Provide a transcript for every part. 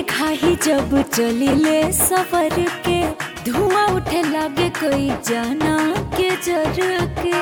खाही जब चलिले सफर के धुआं उठे लागे कोई जाना के जर के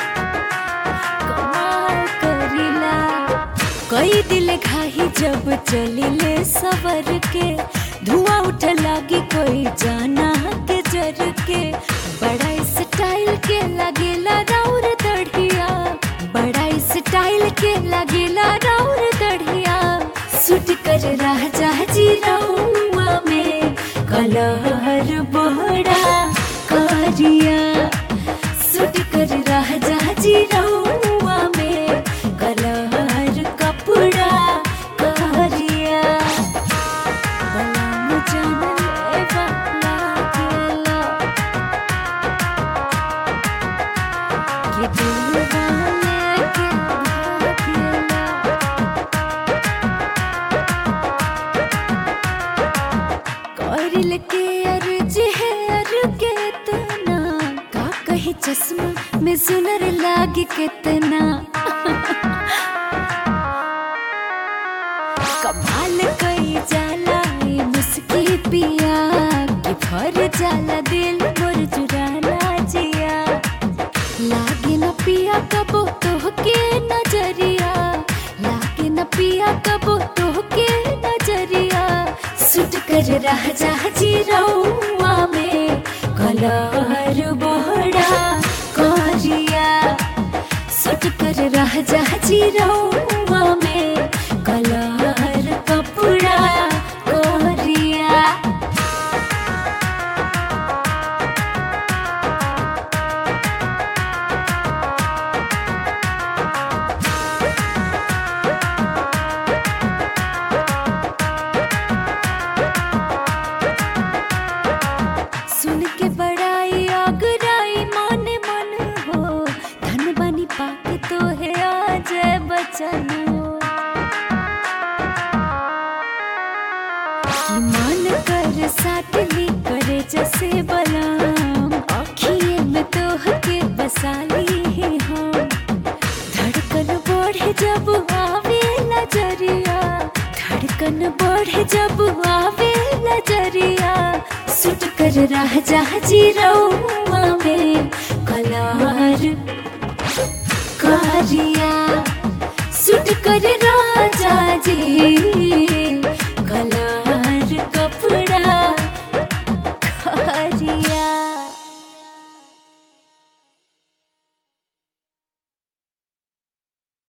कमाल करिला कई दिल खाही जब चलिले सफर के धुआं उठे लागे कोई जाना के जर के बड़ा स्टाइल के लगेला राउर दढ़िया बड़ा स्टाइल के लगेला राउर दढ़िया सुट कर राजा जी रउआ में कलहर बड़ा करिया सुट कर राजा जी रउआ में कलहर कपड़ा करिया बलम जानले वाला गेला ये दिलवा लेके भागेला करल के अर्ज है अर के तना का कही चश्मा में सुनर लागे कितना कमाल कई जाला ये मुस्की पिया कि भर जाला दिल मोर चुराना जिया लागे न पिया कबो तोहके नजरिया लागे न पिया कबो तोहके नजरिया सुट कर रह जा जी रउआ में कलहर बड़ा करिया सुट कर रह जा जी रउआ में कलहर कपड़ा करिया सुन के बड़ाई आगराई मन मन हो धन बनी पाके तो है आज बचन कि मन कर साटली करे जैसे बलाम अखिए में तोह के बसाली है हम धड़कन बढ़े जब आवे नजरिया धड़कन बढ़े जब आवे नजरिया सुट कर रह जा जी रउआ